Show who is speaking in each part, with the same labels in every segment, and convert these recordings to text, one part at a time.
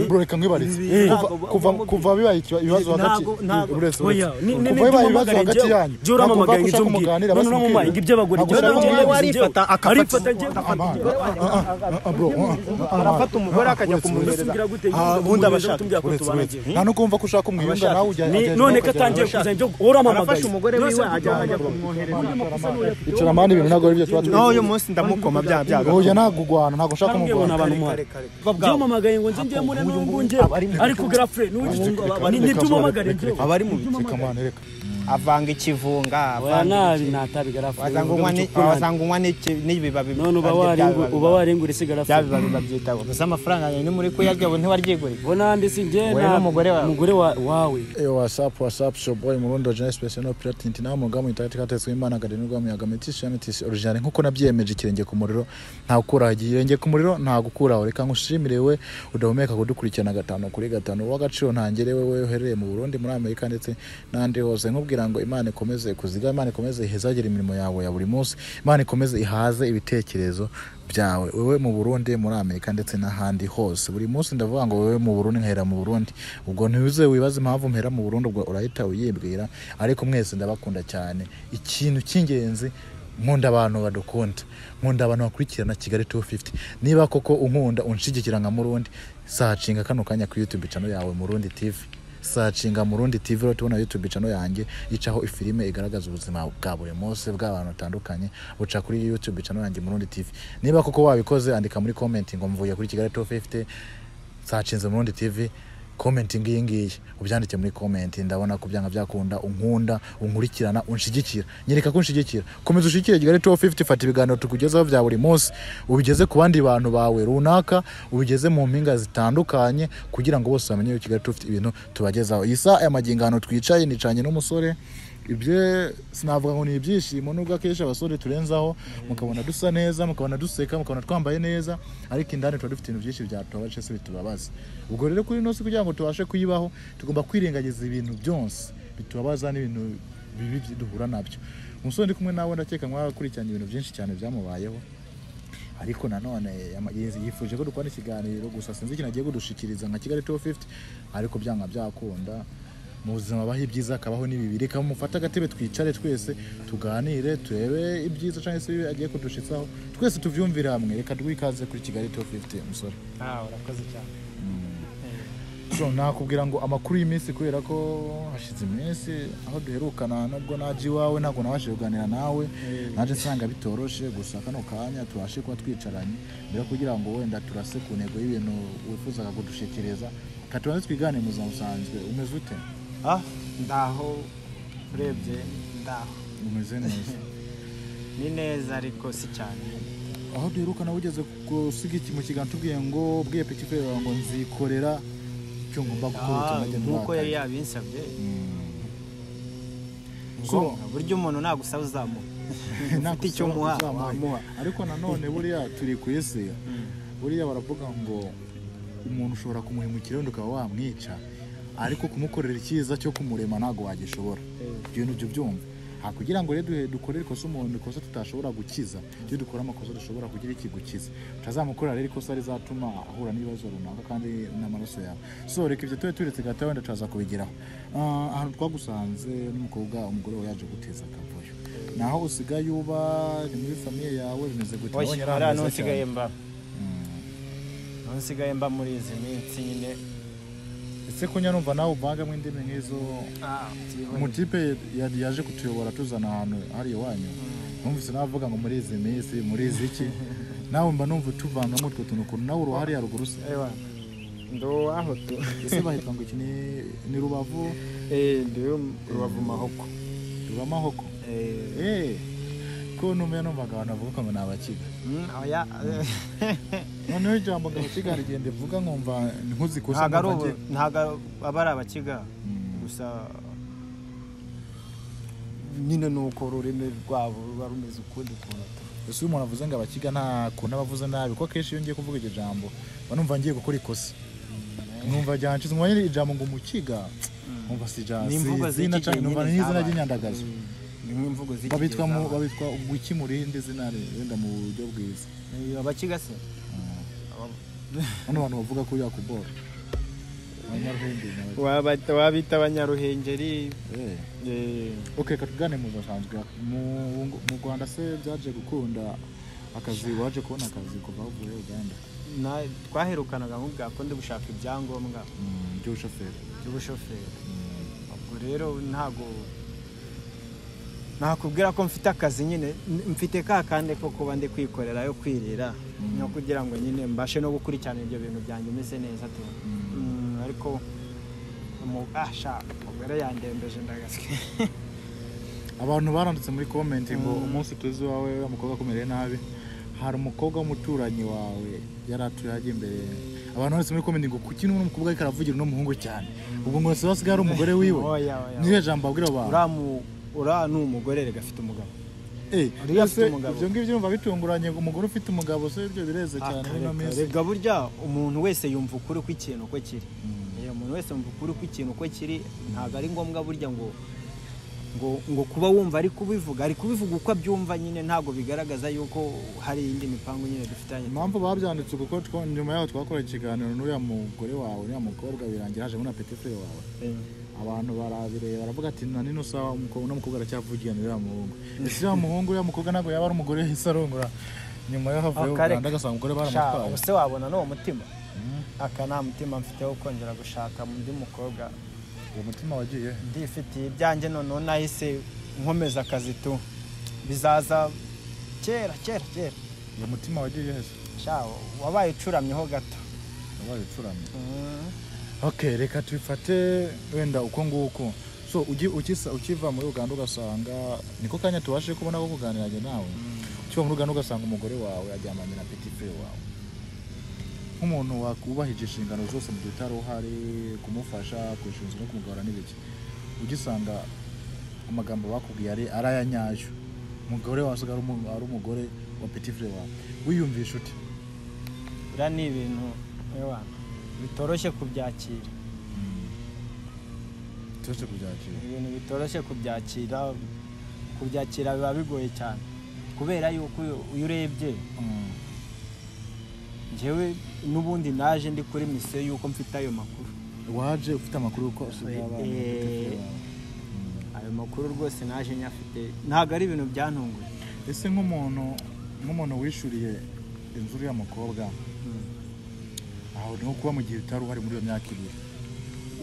Speaker 1: bro reka nkwibarize
Speaker 2: Ibi-
Speaker 1: Kuva-
Speaker 2: ntabwo-
Speaker 1: kuva- kuva bibaye ikiba- ibibazo hagati
Speaker 2: Ntabwo- ntabwo.
Speaker 1: buri wese uretse.
Speaker 3: Oya, ni- ni-
Speaker 1: kuva bibaye ibibazo
Speaker 3: ntibyumamagare
Speaker 1: hagati
Speaker 3: njyewe-
Speaker 1: yanyu
Speaker 3: njyewe uramamagaye ngo ibyo umbwira. None uramamaye ngo iby'abagore,
Speaker 1: Ntabwo
Speaker 3: njyewe
Speaker 1: ushaka
Speaker 3: nabyo
Speaker 1: kumbwira.
Speaker 3: njyewe
Speaker 2: arifata
Speaker 3: arifata njyewe
Speaker 2: arafata umugore akajya kumunyereza
Speaker 3: usumbira gute
Speaker 2: Ah, ubundi abashaka
Speaker 3: tumbyako tubanagiye
Speaker 1: nta no kumva ko ushaka kumwiyunga nawe ujya
Speaker 3: Ni-
Speaker 1: ajya-
Speaker 3: none ko
Speaker 1: ajya-
Speaker 3: atangiye
Speaker 1: ajya-
Speaker 3: kuzana ibyo uramamagaye
Speaker 2: arafasha umugore wiwe ajya ajya
Speaker 1: icara mani ibintu ntabwo ari byo tuba
Speaker 2: no
Speaker 1: tuba
Speaker 2: uyu munsi ndamukoma bya byago
Speaker 1: oya nagugwana ntabwo ushaka
Speaker 3: bamwe bona
Speaker 1: kumugwana
Speaker 3: abantu muhari byamamagaye ngo nze njye muri n'ubu nge ariko garafure ntibyumamagare njyewe
Speaker 2: abari mu bicu
Speaker 1: reka mwana reka
Speaker 2: avanga
Speaker 3: oya
Speaker 2: ikivunga avanga
Speaker 3: nabi natabi garafure
Speaker 2: wasanga unywa ni- wasanga unywa n'iki- n'ibibabi
Speaker 3: none uba
Speaker 2: bya- bya-
Speaker 3: warengu- uba warengura isi
Speaker 2: bya
Speaker 3: garafure
Speaker 2: bibabi babyita ngo gusa amafaranga yawe ni muri kuyarya ubu ntiwaryigurira
Speaker 3: bo nandi si njye
Speaker 2: Wowe
Speaker 3: nta-
Speaker 2: n'umugore wawe.
Speaker 3: umugore wa- wawe
Speaker 1: Eyo wasapu wasapu shoboyi murundi originaire special platinum nawe umugamu itagati katetswe imana akarenirwa mu yagame tisi ya metisi originaire nk'uko nabyiyemeje ikirenge ku muriro nta gukuraho ikirenge ku muriro nta gukuraho reka ngushimire we udahumeka kudukurikirana gatanu kuri gatanu w'agaciro ntangere wowe uherereye mu burundi muri amerika ndetse n'ahandi hose nkubwira ngo imana ikomeze kuziga imana ikomeze ihezagire imirimo yawe ya buri munsi imana ikomeze ihaze ibitekerezo byawe wowe mu burundi muri amerika ndetse n'ahandi hose buri munsi ndavuga ngo wowe mu burundi nkahera mu burundi ubwo ntiwize wibaze impamvu mpera mu burundi ubwo urahita uyibwira ariko mwese ndabakunda cyane ikintu cy'ingenzi nkunda abantu badukunda nkunda abantu bakurikirana kigali 250 niba koko unkunda unshigikira nka murundi sacinga kano kanya ku youtube channel yawe murundi tv sacinga murundi tv rero tubona youtube channel yanjye icaho ifilime igaragaza ubuzima bwa buri munsi bw'abantu batandukanye buca kuri youtube channel yanjye murundi tv niba koko wabikoze andika muri comment ngo mvuye kuri kigali 250 sacinze murundi tv komenti ngiyi ngiyi ubyandike muri komenti ndabona ko byanga byakunda unkunda unkurikirana unshigikira nyereka ko unshigikira komeza ushigikire kigali 250 fata ibiganiro tukugezaho bya buri munsi ubigeze ku bandi bantu bawe runaka ubigeze mu mpinga zitandukanye kugira ngo bose bamenye ko kigali 250 ibintu tubagezaho iyi saha aya magingano twicaye nicanye n'umusore ibye sinavuga ngo ni ibyishimo nubwo akenshi abasore turenzaho mukabona dusa neza mukabona duseka mukabona twambaye neza ariko indani tuba dufite ibintu byinshi byatubabaje se bitubabaza ubwo rero kuri ino si kugira ngo tubashe kuyibaho tugomba kwirengagiza ibintu byose bitubabaza n'ibintu bibi byi- duhura nabyo umusore ndi kumwe nawe ndakeka mwakurikiranye ibintu byinshi cyane byamubayeho ariko nanone yama- yiz- yifuje ko dukora ikiganiro gusa sinzi ikintu agiye kudushikiriza nka kigali 250 ariko byanga byakunda mu buzima abaho ibyiza akabaho n'ibibi reka mufate agatebe twicare twese tuganire turebe ibyiza cyangwa se ibibi agiye kudushitsaho twese tubyumvire hamwe reka rwikaze kuri kigali 250 musore
Speaker 2: Ah, urakoze cyane
Speaker 1: so nakubwira ngo amakuru y'iminsi kubera ko hashize iminsi aho duherukana nubwo naje iwawe ntabwo nabashije kuganira nawe naje nsanga bitoroshe gusa kano kanya tubashe kuba twicaranye mbere yo kugira ngo wenda turase ku ntego y'ibintu wifuzaga kudushikiriza katubanze twigane mu buzima busanzwe umeze ute
Speaker 2: ah ndaho urebye ndaho
Speaker 1: umeze neza
Speaker 2: ni neza ariko si cyane
Speaker 1: aho duherukana ugeze gusiga iki mu kiganza tubwiye ngo bwiye peki kubera ngo nzikorera icyo ngomba gukora
Speaker 2: Ah,
Speaker 1: utamajya
Speaker 2: nk'uko yari yabinsabye
Speaker 1: so
Speaker 2: Ngombwa, burya umuntu nagusaba uzamuha
Speaker 1: ntabwo
Speaker 2: icyo
Speaker 1: usaba
Speaker 2: muha,
Speaker 1: uzamuha.
Speaker 2: wamuha.
Speaker 1: ariko nanone buriya turi ku isi buriya baravuga ngo umuntu ushobora kumuhemukira wenda ukaba wamwica ariko kumukorera icyiza cyo kumurema ntabwo wagishobora ibyo bintu byo byumva aha kugira ngo rero duhe- dukorere ikosa umuntu ikosa tutashobora gukiza iyo dukora amakosa dushobora kugira iki gukiza utazamukorera rero ikosa rizatuma ahura n'ibibazo runaka kandi n'amaraso yawe so reka ibyo tube turetse gato wenda turaza kubigeraho Ah, ahantu twagusanze n'umukobwa umugore we yaje guteza akavuyo naho usigaye uba ni muri famiye yawe bimeze gute
Speaker 2: Oya,
Speaker 1: Nabonye ari
Speaker 2: hariya
Speaker 1: ahantu heza
Speaker 2: ntusigaye
Speaker 1: cyane.
Speaker 2: mba
Speaker 1: Mm.
Speaker 2: ntusigaye mba muri izi minsi nyine
Speaker 1: ese ko nyarumva nawe uvangamo indimi nk'izo umutipe ya- yaje kutuyobora tuzana ahantu hariya iwanyu numvise nawe avuga ngo muri izi minsi muri izi iki nawe mba numva utuvangamo utwo tuntu ukuntu nawe uruhare haruguru se
Speaker 2: ewa nduwaho tu
Speaker 1: ese bahita ngo iki ni- ni rubavu
Speaker 2: Eh, ndi rubavu mahoko
Speaker 1: rubamahoko
Speaker 2: Eh,
Speaker 1: eee ko numva numvaga abantu bavuga ngo ni abakiga
Speaker 2: mm, oya
Speaker 1: noneho ijambo ngo abakiga rigenda rivuga nkumva nkuzikosa
Speaker 2: ntago ari ubu ntago ari- aba ari abakiga gusa nyine ni uko ururimi rwabo ruba rumeze ukundi kuntu
Speaker 1: ese iyo umuntu avuze ngo abakiga nta kuntu aba avuze nabi kuko akenshi iyo ngiye kuvuga iryo jambo mba numva ngiye gukora ikosa numva ryanshize umwanya ijambo ngo umukiga numva si ijambo
Speaker 2: Ni imvugo
Speaker 1: si izina
Speaker 2: z'iki gihe
Speaker 1: cyane numva
Speaker 2: nyine
Speaker 1: ni izina
Speaker 2: zabaye.
Speaker 1: ry'inyandagazo
Speaker 2: ni nk'imvugo z'iki
Speaker 1: babitwa
Speaker 2: gihe
Speaker 1: mu
Speaker 2: zabaye.
Speaker 1: babitwa wiki mu rindi zina wenda mu buryo bwiza
Speaker 2: Eh, abakiga se
Speaker 1: hano abantu bavuga ko yakubora
Speaker 2: Wabata- wabita abanyaruhengeri
Speaker 1: Eh.
Speaker 2: eh,
Speaker 1: ok reka tugane mu basanzwe mu mu rwanda se byaje gukunda akazi waje kubona akazi kuva uvuye uganda
Speaker 2: na- twaherukanaga nk'ubwa ko ndi gushaka ibyangombwa
Speaker 1: Mm, by'ubushoferi
Speaker 2: by'ubushoferi ubwo rero ntago nakubwira ko mfite akazi nyine n- mfite ka kande ko kuba ndi kwikorera yo kwirira no kugira ngo nyine mbashe no gukurikirana ibyo bintu byanjye meze neza tu Mm, ariko umu- ah, sha umugore yandembeje ndagaswe
Speaker 1: abantu baranditse muri komenti ngo umunsi tuzi wawe wa mukobwa akomereye nabi hari umukobwa w'umuturanyi wawe yari atuye hajya imbere abantu banditse muri komenti ngo kuki n'uno mukobwa ariko aravugira uno muhungu cyane ubwo ngo se wasigaye ari umugore wiwe
Speaker 2: Oya, oya,
Speaker 1: niyo jambo abwira abo bantu
Speaker 2: uriya mu- uriya ni umugore rega afite umugabo
Speaker 1: Eh,
Speaker 2: uriya
Speaker 1: ese
Speaker 2: afite umugabo.
Speaker 1: ibyo ngibyo urumva bitunguranye ngo umugore ufite umugabo se ibyo bireze cyane
Speaker 2: Akareka,
Speaker 1: ino minsi
Speaker 2: rega burya umuntu wese yumva ukuri kw'ikintu uko kiri Eh, umuntu wese yumva ukuri kw'ikintu uko kiri ntabwo ari ngombwa burya ngo ngo ngo kuba wumva ari kubivuga ari kubivuga uko abyumva nyine ntabwo bigaragaza yuko hari iyindi mipango nyine dufitanye
Speaker 1: impamvu babyanditse uko kuko two- nyuma yaho twakoreye ikiganiro n'uriya mugore wawe n'uriya mukobwa birangira haje muri na petit frere wawe abantu barabireba baravuga ati na nino sawa umukobwa uno mukobwa aracyavugira n'uriya muhungu ese uriya muhungu uriya mukobwa ntabwo yaba ari umugore yahise arongora nyuma yaho avuye
Speaker 2: Akareka.
Speaker 1: uganda agasanga umugore
Speaker 2: Sha,
Speaker 1: baramutwaye
Speaker 2: ubuse wabona n'uwo mutima aka nta mutima mfite wo kongera gushaka undi mukobwa
Speaker 1: uwo mutima wagiye he?
Speaker 2: ndifitiye ibyanjye noneho nahise nkomeza akazi tu bizaza kera kera kera
Speaker 1: uwo mutima wagiye heza
Speaker 2: Sha, wabaye ucuramyeho gato
Speaker 1: wabaye ucuramye
Speaker 2: Mm.
Speaker 1: ok reka tubifate wenda uko nguko so ugi- ukisa- ukiva muri uganda ugasanga niko kanya tubashe kubona ko kuganiranye nawe ukiva muri uganda ugasanga umugore wawe aryamanye na petit frere wawe nk'umuntu wakubahije inshingano zose mu gihe utari uhari kumufasha kwishinzwe no kumugarura n'ibiki ugisanga amagambo bakubwiye ari ari aya nyayo umugore wawe asigaye ari umu- ari umugore wa petit frere wawe wiyumvisha ute
Speaker 2: biriya ni ibintu ewa, bitoroshye kubyakira
Speaker 1: tuze kubyakira
Speaker 2: ibintu bitoroshye kubyakira kubyakira biba bigoye cyane kubera yuko iyo- iyo urebye
Speaker 1: Mm.
Speaker 2: njyewe n'ubundi naje ndi kuri misiyo y'uko mfite ayo makuru
Speaker 1: waje ufite amakuru y'uko asigaye abana na
Speaker 2: Eh,
Speaker 1: Petit Frere wawe.
Speaker 2: ayo makuru rwose naje nyafite ntabwo ari ibintu byantunguye
Speaker 1: ese nk'umuntu nk'umuntu wishuriye inzu uriya mukobwa aho niho kuba mu gihe utari uhari muri iyo myaka ibiri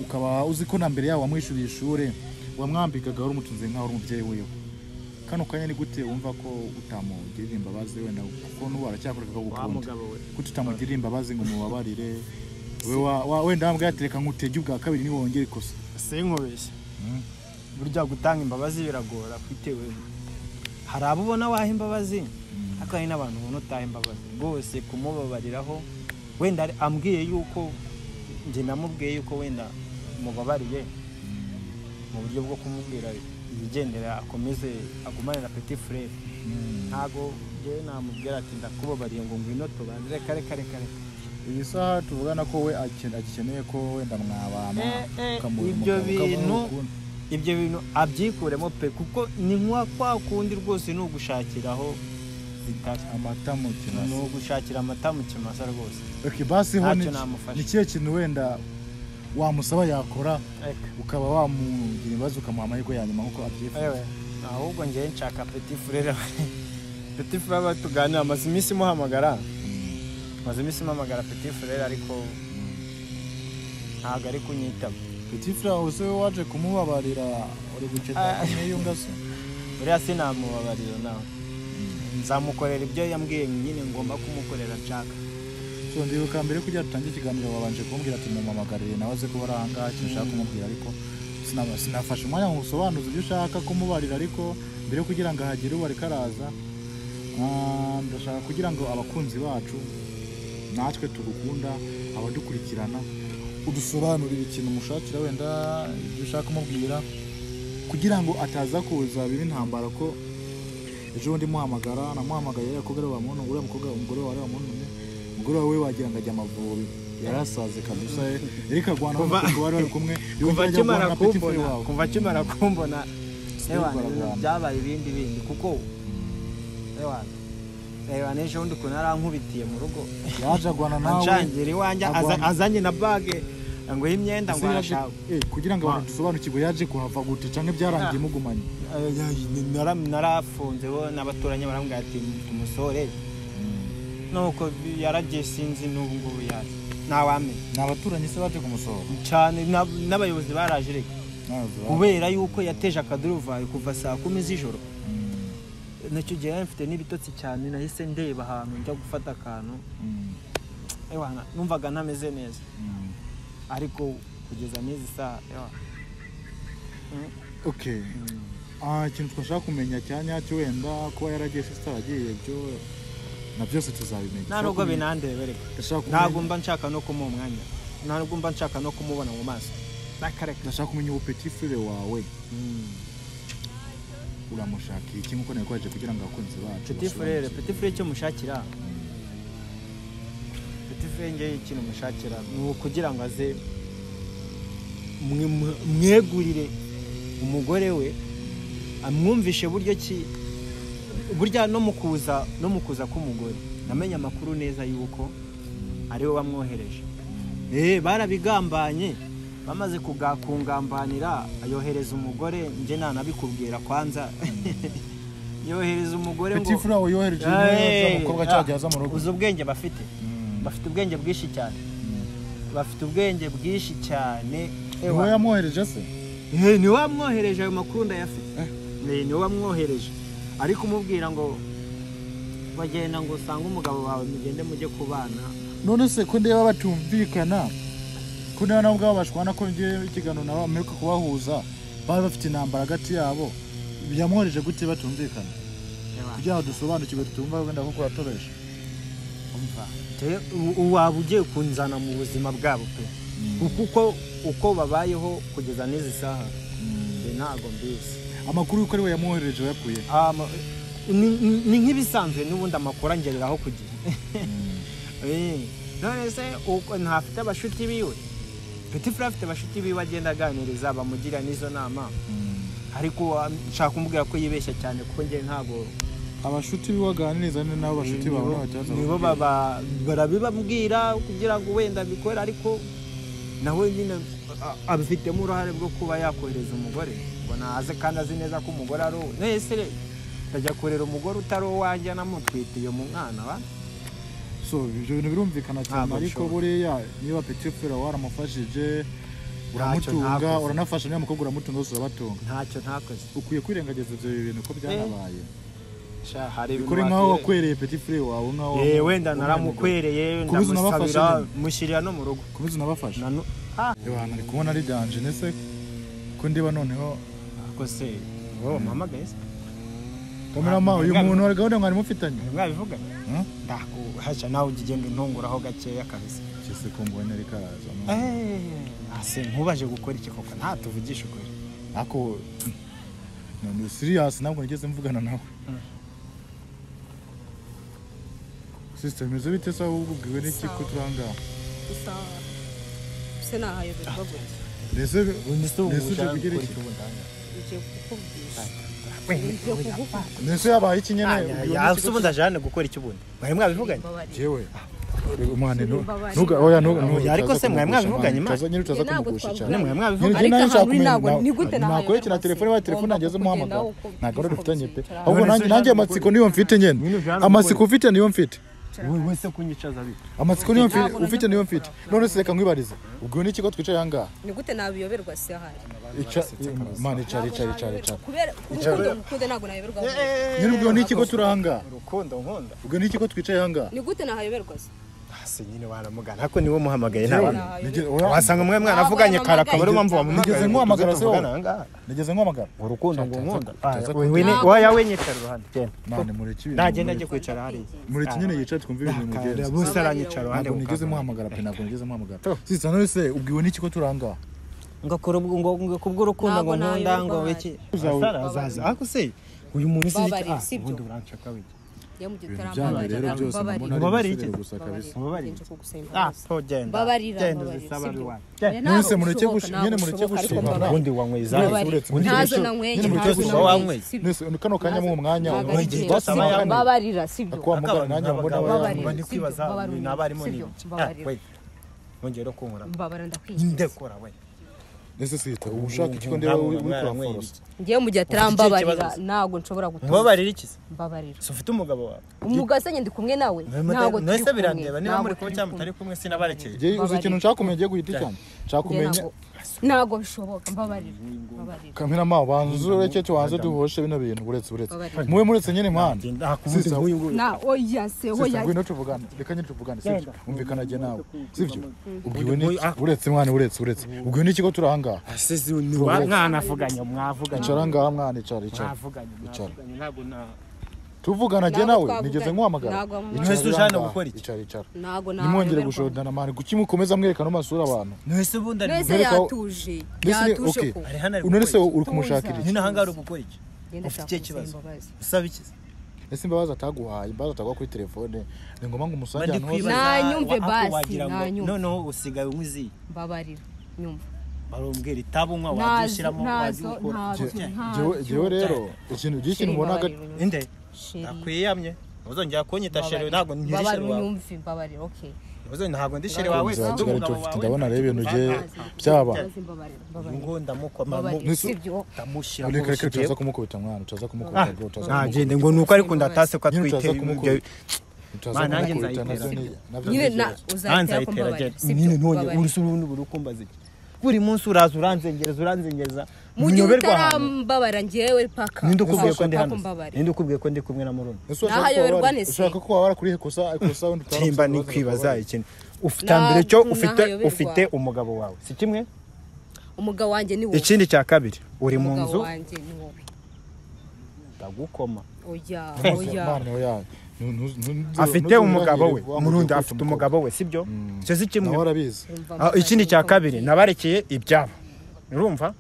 Speaker 1: ukaba uzi ko na mbere yawe wamwishyuriye ishuri wamwambikaga wari umutunze nk'aho ari umubyeyi wiwe kano kanya ni gute wumva ko utamugirira imbabazi wenda kuko n'ubu aracyakoreka
Speaker 2: wa
Speaker 1: akagukunda
Speaker 2: mugabo we
Speaker 1: kuko utamugirira imbabazi ngo umubabarire we wa- wa- wenda wambwira ati reka nkutege ubwa kabiri niwongere ikosa
Speaker 2: sinkubeshye
Speaker 1: Mm.
Speaker 2: burya gutanga imbabazi biragora bitewe hari abo ubona waha imbabazi ariko hari n'abantu ubona utaha imbabazi rwose kumubabariraho wenda ari- ambwiye yuko njye namubwiye yuko wenda mubabariye mu buryo bwo kumubwira ibigendera akomeze agumane na peti furere ntabwo njyewe namubwira ati ndakubabariye ngo ngwino tubanze reka reka reka reka
Speaker 1: iyi saha tuvugana ko we aken- agikeneye ko wenda mwabana
Speaker 2: Eh, eh,
Speaker 1: ukamuha
Speaker 2: ibyo
Speaker 1: umugabo, ukamuha
Speaker 2: bintu
Speaker 1: urukundo.
Speaker 2: ibyo bintu abyikuremo pe kuko ni nka kwa kundi rwose ni ugushakiraho zitari
Speaker 1: amata mu
Speaker 2: ni
Speaker 1: kinasi
Speaker 2: ugushakira amata mu kimasa rwose
Speaker 1: okay, basi ho
Speaker 2: Ntacyo
Speaker 1: ni
Speaker 2: namufasha.
Speaker 1: ni kihe kintu wenda wamusaba yakora
Speaker 2: reka
Speaker 1: ukaba wamugira ibibazo ukamuha amahirwe ya nyuma nk'uko abyifuza
Speaker 2: Ewe, ahubwo njyewe nshaka peti furere peti furere aba tuganira amaze iminsi imuhamagara amaze iminsi imuhamagara peti furere ariko ntabwo ari kunyitaba
Speaker 1: petit frere hose we waje kumubabarira uri gukenera
Speaker 2: Ah.
Speaker 1: kumwiyunga se
Speaker 2: uriya sinamubabarira nawe nzamukorera ibyo yambwiye nyine ngomba kumukorera nshaka
Speaker 1: so ndibuka mbere kugira dutange ikiganiro wabanje kumbwira ati mumamagarire nawe aze kuba ari ahangaha ikintu ushaka kumubwira ariko sinaba- sinafashe umwanya ngo usobanuze ibyo ushaka kumubarira ariko mbere yo kugira ngo ahagere ubu ariko araza ah, ndashaka kugira ngo abakunzi bacu natwe tugukunda abadukurikirana udusobanurire ikintu mushakira wenda ibyo ushaka kumubwira kugira ngo ataza kuza biba intambara ko ejo bundi muhamagara namuhamagaye yakobwa bamuntu uriya mukobwa umugore wawe wamuntu umugore wawe wagira ngo ajya amavubi yarasaze kabisa reka agwana
Speaker 2: Kuva-
Speaker 1: n'umukobwa wari bari kumwe
Speaker 2: kuva
Speaker 1: yongera ajya guhura
Speaker 2: akimara
Speaker 1: na petit frere
Speaker 2: kumbona
Speaker 1: wawe.
Speaker 2: kuva akimara kumbona
Speaker 1: Sinirirwa
Speaker 2: ewa ibintu
Speaker 1: aragana.
Speaker 2: byabaye ibindi bindi kuko ewa ewa n'ejo bundi ukuntu arankubitiye mu rugo
Speaker 1: yaje agwana nawe
Speaker 2: anshangira iwanjye aza-
Speaker 1: agwana-
Speaker 2: azanye na bage ngo imyenda ngo arashaka
Speaker 1: Eh, kugira ngo abantu dusobanukirwe yaje kuhava gute cyangwa byarangiye mugumanye
Speaker 2: Nara- narafunze bo n'abaturanyi barambwira ati umusore nuko yaragiye sinzi n'ubu ngubu yaje ntawamenya
Speaker 4: ni abaturanyi se baje kumusohora
Speaker 2: cyane n'ab- n'abayobozi baraje reka
Speaker 4: Ntazi ba-
Speaker 2: kubera yuko yateje akaduruvayo kuva saa kumi z'ijoro nacyo gihe yari mfite n'ibitotsi cyane nahise ndeba ahantu njya gufata akantu
Speaker 4: Mm,
Speaker 2: ewana numvaga ntameze neza
Speaker 4: mm.
Speaker 2: ariko kugeza n'izi saha ewa
Speaker 1: okay Ah, ikintu twashaka kumenya cya nyacyo wenda kuba yaragiye se ataragiye byo na byose tuzabimenya
Speaker 2: nta nubwo binandebe reka
Speaker 1: Ndashaka kumenya-
Speaker 2: ntabwo mba nshaka no kumuha umwanya ntabwo mba nshaka no kumubona mu maso nakareka
Speaker 1: ndashaka kumenya ubu petit frere wawe uramushaka iki nk'uko nabikwaje kugira ngo abakunzi bacu
Speaker 2: peti furere
Speaker 1: basobanukirwe.
Speaker 2: peti furere icyo mushakira peti furere ngewe ikintu mushakira ni ukugira ngo aze mwe- mwe- mwegurire umugore we amwumvishe buryo ki burya no mu kuza no mu kuza k'umugore namenye amakuru neza y'uko ari we wamwohereje Eh, barabigambanye bamaze kuga- kungambanira ayohereza umugore njye nanabikubwira kwanza yohereza umugore ngo
Speaker 1: petit frere wawe yohereje
Speaker 2: Hey,
Speaker 1: umukobwa
Speaker 2: ah,
Speaker 1: cyagiye aza mu rugo
Speaker 2: uzi ubwenge bafite bafite ubwenge bwinshi cyane bafite ubwenge bwinshi cyane
Speaker 1: niwe yamwohereje se
Speaker 2: Eh, ni we wamwohereje ayo makuru ndayafite Eh, ni we wamwohereje ariko umubwira ngo bagenda ngo usange umugabo wawe mugende mujye kubana
Speaker 1: none se ko ndeba batumvikana ko ndeba nabo ubwabo bashwana ko ngewe ikiganiro nabo mperuka kubahuza bari bafite intambara hagati yabo yamwohereje gute batumvikana
Speaker 2: Ewa,
Speaker 1: kugira ngo dusobanukirwe tutumva wenda ko kuratoresha
Speaker 2: umva. Te- u- u- waba ugiye kunzana mu buzima bwabo pe kuko uko babayeho kugeza n'izi saha njye ntabwo mbizi
Speaker 1: amakuru y'uko ari we yamwohereje yakuye
Speaker 2: Um, ni ni nk'ibisanzwe n'ubundi amakuru angereraho ku gihe Eh, none se uko- ntafite abashuti biwe petit frere afite abashuti biwe agenda aganiriza bamugira n'izo nama ariko wa- nshaka kumubwira ko yibeshya cyane kuko njye ntabwo
Speaker 1: abashuti biwaganiriza ni nabo bashuti bawe ntacyaza
Speaker 2: nibo baba- barabibabwira kugira ngo wenda abikore ariko nawe nyine a- abifitemo uruhare rwo kuba yakohereza umugore ngo naze kandi azi neza ko umugore ari uwe nese re, ndajya kurera umugore utari uwanjye namutwitiye mu mwana wa
Speaker 1: so ibyo bintu birumvikana cyane
Speaker 2: Ntabwo
Speaker 1: ariko
Speaker 2: bishoboka.
Speaker 1: buriya niba petit frere waramufashije uramutunga
Speaker 2: ntakoze.
Speaker 1: uranafasha niba mukobwa uramutunga bose urabatunga
Speaker 2: ntacyo ntakoze
Speaker 1: ukwiye kwirengagiza ibyo bintu ko byarabaye
Speaker 2: Sha, hari ibintu
Speaker 1: kuri nk'aho
Speaker 2: wakwiye-
Speaker 1: wakwereye petit frere wawe nk'aho
Speaker 2: Eh,
Speaker 1: wamu-
Speaker 2: wenda naramukwereye
Speaker 1: Ku bizi
Speaker 2: ndamusabira
Speaker 1: unabafasha
Speaker 2: mushyirira no mu rugo
Speaker 1: kubizi unabafasha
Speaker 2: Nanu- Ah,
Speaker 1: abantu ari kubona ari byanje ndetse ko ndiba noneho
Speaker 2: ako se wowe wamuhamagaye se
Speaker 1: kamerama uyu
Speaker 2: Ah,
Speaker 1: muntu wari gahunda mwari mufitanye
Speaker 2: mwabivuga
Speaker 1: Hmm?
Speaker 2: ndakuhasha nawe ujya ugenda untunguraho gakeya kabisa
Speaker 1: cyese ko mbonye ari karaza
Speaker 2: ase nkubaje gukora iki koko ntatuvugisha ukuri
Speaker 1: ako ni siriyasi ntabwo nigeze mvugana nawe sisiteme izo bite sawa wowe ubwiwe n'iki ko turi aha ngaha
Speaker 5: gusa se nahayoberwa gutya
Speaker 1: mbese
Speaker 2: ese ubu
Speaker 1: mbese uje
Speaker 2: ushaka
Speaker 1: kugira
Speaker 2: gukora
Speaker 1: iki
Speaker 2: iki ubu ndanga
Speaker 5: ngiye kukubwisha ngiye
Speaker 2: wenda
Speaker 5: kugufata
Speaker 1: mbese yabaye iki nyine
Speaker 2: Ah, ya- ya- ase ubundi aje hano gukora iki ubundi mwari mwabivuganye
Speaker 5: mbabarira
Speaker 1: yewe umwana
Speaker 5: Mbabarira.
Speaker 2: Oya, ariko se mwari mwabivuganye, ma?
Speaker 1: nyine utaza
Speaker 5: Ntabwo
Speaker 1: kumugusha
Speaker 5: twabivuganye.
Speaker 1: cyane
Speaker 2: nyine mwari mwabivuganye
Speaker 5: Ariko
Speaker 1: Nyine nayo
Speaker 5: ahantu uri
Speaker 1: nshaka
Speaker 5: ntabwo-
Speaker 1: kumenya-
Speaker 5: ni gute nahayoberwa
Speaker 1: nakwegera
Speaker 5: se?
Speaker 1: telefone wa telefone
Speaker 5: Ugomba
Speaker 1: nageze muhamagara
Speaker 5: kugenda uko-
Speaker 1: ntabwo ari
Speaker 5: uko
Speaker 1: dufitanye pe
Speaker 5: bicara.
Speaker 1: ahubwo
Speaker 2: None
Speaker 1: nanjye
Speaker 2: se
Speaker 1: nanjye
Speaker 2: ujana
Speaker 1: amatsiko
Speaker 2: mukuru-
Speaker 1: niyo mfite nyine
Speaker 2: Nyine ujana
Speaker 1: amatsiko
Speaker 2: mukuru-
Speaker 1: ufite niyo mfite
Speaker 2: wowe wese kunyicaza bite
Speaker 1: amatsiko niyo mfite
Speaker 5: Ntabwo
Speaker 1: ufite niyo mfite none se reka nkwibarize ubwo ni ikigo twicaye aha ngaha
Speaker 5: ni gute nabiyoberwa se ahari
Speaker 1: Ica- mana icara icara icara icara
Speaker 5: kubera urukundo ngukunda ntabwo nayoberwa gutya.
Speaker 1: nyine ubwo ni ikigo turi aha ngaha
Speaker 2: urukundo nkunda
Speaker 1: ubwo ni ikigo twicaye aha ngaha
Speaker 5: ni gute nahayoberwa se
Speaker 2: ase nyine waramugana ariko niwe muhamagaye
Speaker 1: Yewe,
Speaker 2: ntabwo
Speaker 1: nige-
Speaker 2: wasanga mwe mwaravuganye kare akaba ari mpamvu
Speaker 1: Nigeze
Speaker 2: wamuhamagaye
Speaker 1: nkuhamagara se wowe?
Speaker 2: ahangaha
Speaker 1: nigeze nkuhamagara
Speaker 2: urukundo ngo nkunda
Speaker 1: Tuza
Speaker 2: waya wenyicara iruhande genda
Speaker 1: mani mureke ibintu
Speaker 2: nagenda ajye
Speaker 1: mureke-
Speaker 2: kwicara hariya
Speaker 1: mureke nyine yicare twumve ibintu
Speaker 2: Kare,
Speaker 1: mugenzi
Speaker 2: bose aranyicara iruhande
Speaker 1: ntabwo nigeze
Speaker 2: gukanda.
Speaker 1: muhamagara pe ntabwo nigeze muhamagara sisa none se ubwiwe ni ikigo turi aha ngaha
Speaker 2: ngo akora ubwo ngo ngo kubw'urukundo ngo
Speaker 5: Ntabwo
Speaker 2: nkunda ngo
Speaker 5: nayoberwa
Speaker 2: wiki Asara azaza ariko se uyu muntu si
Speaker 5: Babarira,
Speaker 2: ah
Speaker 5: sibyo?
Speaker 2: ubundi urancaka wiki
Speaker 5: iyo mu gihe
Speaker 1: ibintu byanyu
Speaker 5: utarambabarira
Speaker 1: rero byose
Speaker 5: mbabarira
Speaker 1: mbona ari umusore
Speaker 2: Mbabarira iki?
Speaker 1: gusa kabisa
Speaker 2: Mbabarira.
Speaker 5: Nje kugusaba
Speaker 2: ah
Speaker 5: imbabazi.
Speaker 2: so genda
Speaker 5: Mbabarira,
Speaker 2: genda
Speaker 5: mbabarira,
Speaker 2: uzisaba
Speaker 5: sibyo?
Speaker 2: iwawe genda
Speaker 5: Ntabwo
Speaker 1: Mwese mureke
Speaker 5: bishoboka,
Speaker 1: gushi-
Speaker 5: ntabwo
Speaker 1: nyine mureke
Speaker 5: bishoboka, ariko
Speaker 1: gushimana.
Speaker 5: mbabarira.
Speaker 2: ubundi wanywe izanyu
Speaker 5: Mbabarira.
Speaker 1: uretse-
Speaker 2: ubundi
Speaker 5: Ntazo
Speaker 1: uretse-
Speaker 5: nanyweye,
Speaker 1: nyine mureke
Speaker 5: ntazo
Speaker 1: gushimana.
Speaker 5: nanyweye, sibyo?
Speaker 1: Nese kano kanya mu mwanya
Speaker 5: Ntabwo ari
Speaker 2: igihe
Speaker 5: byiza.
Speaker 2: cyose aba yanywa.
Speaker 5: Mbabarira, sibyo?
Speaker 1: Akuwa mugara nanjye mbona
Speaker 2: abagabo
Speaker 1: aba
Speaker 5: Mbabarira,
Speaker 1: yanywa.
Speaker 2: bari
Speaker 5: sibyo?
Speaker 2: kwibaza
Speaker 5: Mbabarira,
Speaker 2: ni abarimu ni
Speaker 5: sibyo? Mbabarira.
Speaker 2: wiki wongeye no kunkora
Speaker 5: mbabara ndakwiye
Speaker 2: ndekora we
Speaker 1: ese sita uba ushaka ikigo ndeba wikora forosi
Speaker 5: ngewe mu gihe
Speaker 2: kibazo
Speaker 5: atarambabarira
Speaker 2: se?
Speaker 5: ntabwo nshobora gutuza
Speaker 2: mubabarira iki se
Speaker 5: mbabarira
Speaker 2: si ufite umugabo wawe
Speaker 5: umugase nyine ndi kumwe nawe ntabwo turi
Speaker 2: nese
Speaker 5: kumwe
Speaker 2: birandeba niba muri kumwe
Speaker 5: ntabwo turi
Speaker 2: cyangwa
Speaker 5: kumwe.
Speaker 2: mutari kumwe sinabarekeye
Speaker 1: njye uzi ikintu nshaka kumenya ugiye guhita cyane nshaka
Speaker 5: Njye
Speaker 1: kumenya
Speaker 5: ntabwo- ntabwo bishoboka mbabarira mbabarira
Speaker 1: kamera ma banza ureke cyo wanze duhoshe bino bintu buretse buretse
Speaker 5: Babarira.
Speaker 1: muwe muretse nyine impande
Speaker 2: nakubuze
Speaker 1: Sisa.
Speaker 2: nk'uyu nguyu
Speaker 5: na oya se
Speaker 1: sisa
Speaker 5: oya
Speaker 1: ngwino tuvugane reka nyine tuvugane sibyo umvikana jye nawe sibyo ubwiwe
Speaker 2: Uyu
Speaker 1: ni
Speaker 2: nguyu, ah.
Speaker 1: uretse mwana uretse uretse ubwiwe n'ikigo turi ahangaha
Speaker 2: asize niwa mwanavuganye mwavuganye
Speaker 1: icara ngaha mwana icara icara
Speaker 2: mwavuganye
Speaker 1: Icara.
Speaker 2: mwavuganye ntabwo na
Speaker 1: tuvugana jye
Speaker 5: Ntabwo
Speaker 1: nawe
Speaker 5: twavugana.
Speaker 1: nigeze nkuhamagara
Speaker 5: Ntabwo wamamagara.
Speaker 1: Icara
Speaker 2: Ntwese ujana
Speaker 1: ngaha.
Speaker 2: gukora iki?
Speaker 1: icara icara
Speaker 5: ntabwo
Speaker 1: nimwongere gushodana mwana kuki mukomeza mwerekana amasura abantu
Speaker 2: nese ubundi ari
Speaker 5: nese
Speaker 1: Mwereka-
Speaker 5: yatuje
Speaker 1: Mbese ni-
Speaker 5: yatuje
Speaker 1: okay.
Speaker 5: ko
Speaker 2: ari hano ari
Speaker 1: uno se
Speaker 2: gukora iki?
Speaker 1: uri kumushakira iki
Speaker 2: nyine aha ngaha uri gukora iki
Speaker 5: Ngenda
Speaker 2: ufite
Speaker 5: shaka
Speaker 2: ikihe
Speaker 5: kumusaba
Speaker 2: kibazo
Speaker 5: imbabazi.
Speaker 2: usaba iki se?
Speaker 1: ese imbabazi ataguhaye imbabazi ataguha kuri telefone ni ngombwa ngo
Speaker 2: Mba
Speaker 1: umusange
Speaker 2: ndi
Speaker 1: ahantu hose
Speaker 5: kwibaza. Nanyumve
Speaker 2: wa- ako
Speaker 5: basi,
Speaker 2: wagira ngo
Speaker 5: nanyumve.
Speaker 2: noneho usigaye unyuziye
Speaker 5: mbabarira nyumva
Speaker 2: barumbwira itabi unywa
Speaker 5: nazo
Speaker 2: wabyishyiramo wajya
Speaker 5: nazo
Speaker 2: ukora
Speaker 5: ntazo
Speaker 1: Jye-
Speaker 5: ntazo
Speaker 1: jyewe- jyewe rero ikintu ujye ikintu ubona hagati
Speaker 2: inde
Speaker 5: sheri
Speaker 2: akwiyamye ntuzongera kunyita sheri ntabwo nkiri sheri
Speaker 5: mbabarira
Speaker 2: wawe
Speaker 5: unyumve mbabarira okay
Speaker 2: Ntuzongera- ntabwo ndi sheri wawe
Speaker 1: Inzu ya
Speaker 2: ndi
Speaker 1: Kigali
Speaker 2: umugabo
Speaker 1: tuba-
Speaker 2: wawe.
Speaker 1: ndabona rero ibintu bye-
Speaker 2: Ah,
Speaker 1: byaba
Speaker 2: uyu
Speaker 5: Mbabazi, mbabarira mbabarira
Speaker 2: nguwo ndamukoma
Speaker 5: mbabarira
Speaker 1: Nisu-
Speaker 5: sibyo
Speaker 2: ndamushyira mu
Speaker 1: reka reka
Speaker 2: rusyo
Speaker 1: turaza kumukubita mwana turaza kumukubita bro turaza
Speaker 2: nta
Speaker 1: kumukubita
Speaker 2: gende ngo ni uko ariko ndatase ko
Speaker 1: Nyine
Speaker 2: atwite
Speaker 1: utaza kumukubita. turaza
Speaker 2: Ma, nanjye
Speaker 1: kumukubita
Speaker 2: nzayitera.
Speaker 1: nabyo ni- nabyo ni
Speaker 5: nyine na
Speaker 1: ikibazo.
Speaker 5: uzahitira ko mbabarira
Speaker 2: nyine
Speaker 5: sibyo
Speaker 2: ntonge
Speaker 5: mbabarira
Speaker 2: urusi urundi buri ukumbaza iki buri munsi uraza uranzengereza uranzengereza
Speaker 5: mu gihe
Speaker 2: nyoberwa ahantu
Speaker 5: utarambabara njyewe paka
Speaker 2: ninde ukubwiye ko ndi
Speaker 5: washaka
Speaker 2: hano
Speaker 5: kumbabarira
Speaker 2: ninde ukubwiye ko ndi kumwe na murundi
Speaker 1: Ese urashaka
Speaker 5: Nahayoberwa
Speaker 1: ko wabara-
Speaker 5: nese.
Speaker 1: ushaka ko wabara kuri ikosa ikosa wenda utaba
Speaker 2: timba
Speaker 1: ufite
Speaker 2: ni
Speaker 1: ibibazo
Speaker 2: kwibaza
Speaker 1: bakabara.
Speaker 2: ikintu ufite mbere cyo
Speaker 5: Ntabwo
Speaker 2: ufite
Speaker 5: nahayoberwa.
Speaker 2: ufite umugabo wawe si kimwe
Speaker 5: umugabo wanjye ni wowe
Speaker 2: ikindi cya kabiri uri mu
Speaker 5: umugabo
Speaker 2: nzu
Speaker 5: wanjye ni wowe
Speaker 2: ndagukoma
Speaker 5: oya
Speaker 1: Uyu
Speaker 5: oya
Speaker 1: mwana we yawe. Nu- nu- nu- nu-
Speaker 2: afite
Speaker 1: nu-
Speaker 2: umugabo we
Speaker 1: wamubwiye
Speaker 2: murundi
Speaker 1: kwita
Speaker 2: afite
Speaker 1: umukobwa.
Speaker 2: umugabo we sibyo icyo si kimwe
Speaker 1: nawe arabizi
Speaker 5: Urumva
Speaker 2: Ah,
Speaker 5: mbabarira,
Speaker 2: ikindi cya
Speaker 5: niko
Speaker 2: kabiri
Speaker 5: bakwiye.
Speaker 2: nabarekeye ibyabo urumva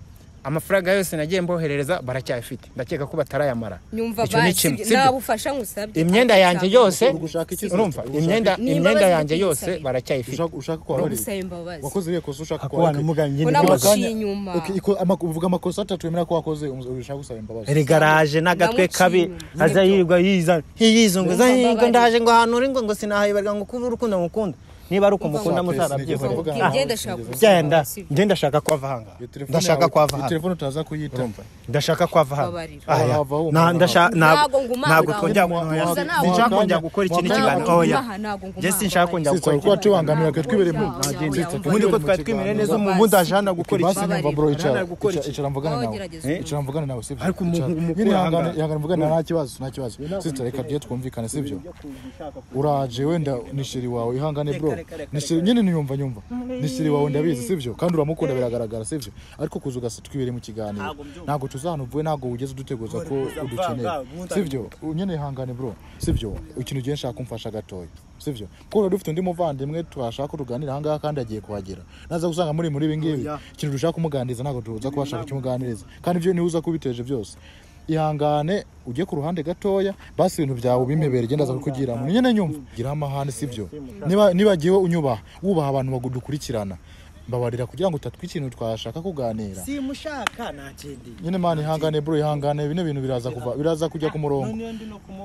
Speaker 2: amafaranga yose nagiye mboherereza baracyayafite ndakeka ko batarayamara
Speaker 5: nyumva
Speaker 2: Icyo ni
Speaker 5: basi
Speaker 2: kimwe,
Speaker 5: ibyo-
Speaker 2: sibyo?
Speaker 5: nta bufasha ngusabye
Speaker 2: imyenda yanjye yose
Speaker 1: Uri gushaka iki se?
Speaker 2: urumva
Speaker 1: Uri gushaka
Speaker 2: imyenda
Speaker 5: Ni
Speaker 2: imyenda
Speaker 5: imbabazi
Speaker 2: yanjye yose
Speaker 5: z'ikwisabira.
Speaker 2: baracyayifite
Speaker 1: ushaka ushaka ko wabara
Speaker 5: gusaba imbabazi
Speaker 1: wakoze iriya kosa ushaka ko
Speaker 2: kubana
Speaker 1: wabara
Speaker 2: n'umugabo
Speaker 5: Mbona
Speaker 2: n'ibibazo
Speaker 5: guciye inyuma
Speaker 1: Ok, iko- ama- uvuga amakosa atatu wemera ko wakoze umu- ushaka gusaba imbabazi
Speaker 2: rigaraje n'agatwe
Speaker 5: Namuciye
Speaker 2: kabi
Speaker 5: inyuma.
Speaker 2: aza yirirwa yizana yizunguza
Speaker 5: Urumva
Speaker 2: "Higa,
Speaker 5: mbabarira.
Speaker 2: ndaje ngo ahantu uri ngo ngo sinahayoberwa ngo kuba urukundo mukunda niba ari uko
Speaker 5: Urumva
Speaker 2: mukunda
Speaker 1: mbabarira.
Speaker 2: muzarabyihorera
Speaker 1: Urumva
Speaker 5: Ubwira
Speaker 1: Aho
Speaker 5: genda shaka
Speaker 1: sinigeze
Speaker 2: genda
Speaker 5: si byo.
Speaker 2: njye ndashaka kwava ahangaha
Speaker 1: Iyo telefone
Speaker 2: ndashaka
Speaker 1: yawe-
Speaker 2: kwava
Speaker 1: iyo
Speaker 2: ahangaha
Speaker 1: telefone utaza kuyita
Speaker 2: ndashaka kwava hano
Speaker 5: Mbabarira.
Speaker 2: Aya,
Speaker 1: Wava wo,
Speaker 2: na-
Speaker 1: mwana
Speaker 2: ndasha-
Speaker 5: Ntabwo
Speaker 2: ntabwo
Speaker 5: ngumana
Speaker 2: ntabwo
Speaker 5: ngawe.
Speaker 2: twongera
Speaker 5: Gusa ntabwo
Speaker 2: sinshaka
Speaker 1: ngumana.
Speaker 2: kongera gukora ikindi
Speaker 1: Ntabwo
Speaker 2: kiganiro
Speaker 5: ngumana,
Speaker 2: oya
Speaker 5: ntabwo ngumana.
Speaker 2: jye sinshaka kongera
Speaker 1: Sitsa
Speaker 2: gukora ikindi
Speaker 1: kuba tubangamira twe twibere mu
Speaker 5: Nagenda.
Speaker 2: ubundi ko twari twimere neza ubundi aje hano gukora iki
Speaker 1: basi nyumva bro icara
Speaker 2: Urangara gukora
Speaker 1: Ica-
Speaker 2: iki?
Speaker 1: icara mvugane nawe
Speaker 5: Wagerageza.
Speaker 1: Eh? icara mvugane nawe sibyo
Speaker 2: Ariko umuntu-
Speaker 1: Icara.
Speaker 2: umuntu
Speaker 1: nyine
Speaker 2: uhangara.
Speaker 1: ihangane ihangane mvugane nawe nta kibazo nta kibazo sitsa reka tuye twumvikane sibyo uraje wenda ni sheri wawe ihangane bro Ni sheri- nyine niyumva nyumva ni sheri wawe ndabizi sibyo kandi uramukunda biragaragara sibyo ariko kuza ugasa twibere mu kiganiro ntabwo tuzahana uvuye ntabwo wugeze uduteguza ko udukeneye sibyo nyine ihangane bro sibyo ikintu ugiye nshaka kumfasha gatoya sibyo kuko rero dufite undi muvandimwe twashaka ko tuganira ahangaha kandi agiye kuhagera naza gusanga muri muri ibi ngibi ikintu dushaka kumuganiriza ntabwo tuza kubasha kukimuganiriza kandi ibyo niwe uza kubiteje byose ihangane ujye ku ruhande gatoya basi ibintu byawe ubimebere genda aza kukugiramo nyine nyumva gira amahane sibyo niba nibagiwe unyubaha wubaha abantu bagudukurikirana mbabarira kugira ngo utatwe ikintu twashaka kuganira
Speaker 2: simushaka nagendeye
Speaker 1: nyine mani ihangane bro ihangane bino bintu biraza kuva biraza kujya ku murongo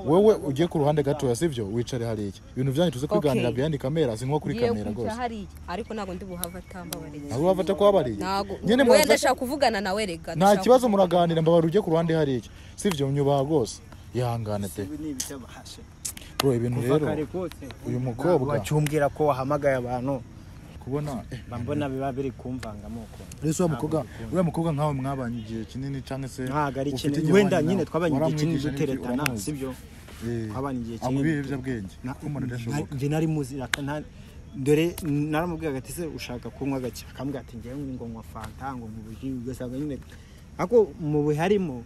Speaker 1: wowe ujye ku ruhande gatoya sibyo wicare hariya ibintu byanyu tuze kwiganira
Speaker 5: Okay.
Speaker 1: behind kamera si nko kuri
Speaker 5: ngiye
Speaker 1: kamera
Speaker 5: kujya
Speaker 1: rwose
Speaker 5: hariya ariko ntabwo ndi buhava atambabariye
Speaker 1: ntabwo bafata ko wabariye
Speaker 5: ntabwo
Speaker 1: nyine
Speaker 5: oya
Speaker 1: murafata-
Speaker 5: ndashaka kuvugana nawe rega
Speaker 1: nta kibazo muraganira mbabarira ujye ku ruhande hariya sibyo nyubaha rwose ihangane pe bro ibintu rero uyu mukobwa
Speaker 2: wacyumbwira ko wahamagaye abantu
Speaker 1: kubona eh,
Speaker 2: mba mbona biba biri kumvanga amoko
Speaker 1: ese wa mukobwa uriya mukobwa nkawe mwabanye igihe kinini cyangwa se
Speaker 2: ntabwo ari
Speaker 1: ufite
Speaker 2: kinini
Speaker 1: igihwanye
Speaker 2: wenda
Speaker 1: nawe,
Speaker 2: nyine twabanye igihe kinini
Speaker 1: waramwigisha n'ibyo
Speaker 2: duteretana
Speaker 1: waramuzi.
Speaker 2: sibyo
Speaker 1: Eh,
Speaker 2: twabanye igihe
Speaker 1: abo
Speaker 2: kinini
Speaker 1: b'ibiyobyabwenge
Speaker 2: Na-
Speaker 1: umuntu adashoboka
Speaker 2: na- njye nari muzi aka- na- dore naramubwira ati ese ushaka kunywa gake akambwira ati ngewe ngo nywa fanta ngo nkubiri ugasanga nyine ako mu biharimo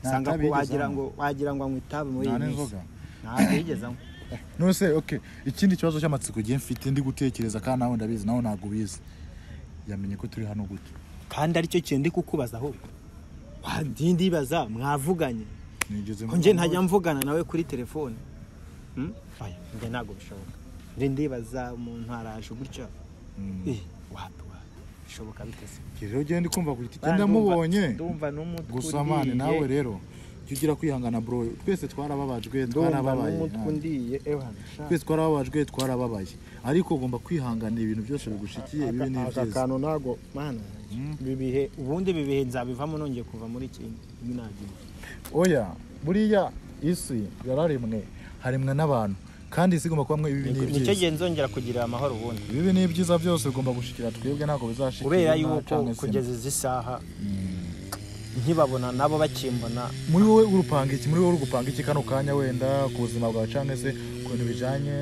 Speaker 1: Nta
Speaker 2: usanga
Speaker 1: tabi
Speaker 2: ko
Speaker 1: yigeze
Speaker 2: wagira
Speaker 1: anywa.
Speaker 2: ngo wagira ngo anywa itabi muri
Speaker 1: Nta
Speaker 2: iyi minsi
Speaker 1: n'inzoga.
Speaker 2: ntabwo yigeze anywa
Speaker 1: nose okay ikindi kibazo cy'amatsiko gihe mfite ndi gutekereza kandi nawe ndabizi nawe ntabwo ubizi yamenye ko turi hano gute
Speaker 2: kandi aricyo kintu ndi kukubaza ahubwo wandindibaza mwavuganye
Speaker 1: nigeze
Speaker 2: ko njye ntajya mvugana nawe kuri telefone Hmm? Oya, njye ntabwo bishoboka njye ndibaza umuntu araje gutya Eh, wapi wapi bishoboka bite se
Speaker 1: rero genda kumva ku giti cye ndamubonye
Speaker 2: ndumva n'umutwe
Speaker 1: gusa mani nawe rero jya ugira kwihangana bro twese twarababajwe
Speaker 2: ndumva
Speaker 1: twarababaye
Speaker 2: n'umutwe
Speaker 1: Ah.
Speaker 2: undiye ehana
Speaker 1: twese twarababajwe twarababaye ariko ugomba kwihanganira ibintu byose bigushikiye bibi
Speaker 2: aka
Speaker 1: n'ibyiza
Speaker 2: kantu ntago mana ibi bihe ubundi ibi bihe nzabivamo nongeye kuva muri iki minagira
Speaker 1: oya buriya isi yararimwe harimwe n'abantu kandi isi igomba kubamwe ibibi
Speaker 2: nicyo
Speaker 1: n'ibyiza
Speaker 2: gihe nzongera kugirira amahoro ubundi
Speaker 1: ibibi n'ibyiza byose bigomba gushikira twebwe ntabwo bizashikira
Speaker 2: kubera
Speaker 1: inka
Speaker 2: yuko
Speaker 1: cyangwa se
Speaker 2: kugeza izi saha nkibabona nabo bakimbona
Speaker 1: muri wowe urupanga iki muri wowe urupanga iki kano kanya wenda ku buzima bwawe cyangwa se ku bintu bijyanye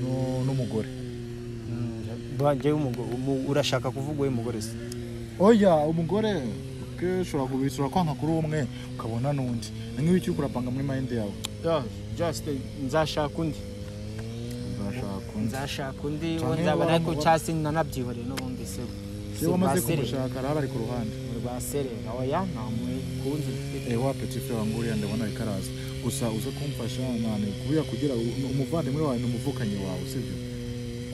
Speaker 1: nu- n'umugore
Speaker 2: banjyewe urashaka kuvuga uwo mugore se
Speaker 1: oya umugore ke ushobora kubisura kwanka kuri umwe ukabona n'undi ni nk'ibiki urapanga muri mayindi yawe
Speaker 2: just nzashaka undi
Speaker 1: uzashaka undi
Speaker 2: nzashaka undi
Speaker 1: Cyane
Speaker 2: uwo nzaba
Speaker 1: iyo
Speaker 2: ariko
Speaker 1: waba-
Speaker 2: cyase nanabyihoreye n'ubundi se
Speaker 1: iyo wamaze kumushaka arahari ari ku ruhande
Speaker 2: baserera oya nta mwe kundi mfite
Speaker 1: Eh, wa petit frere wangu uriya ndabona ariko araza gusa uze kumfasha mwana kubera kugira u- umuvandimwe wawe ni umuvukanyi wawe sibyo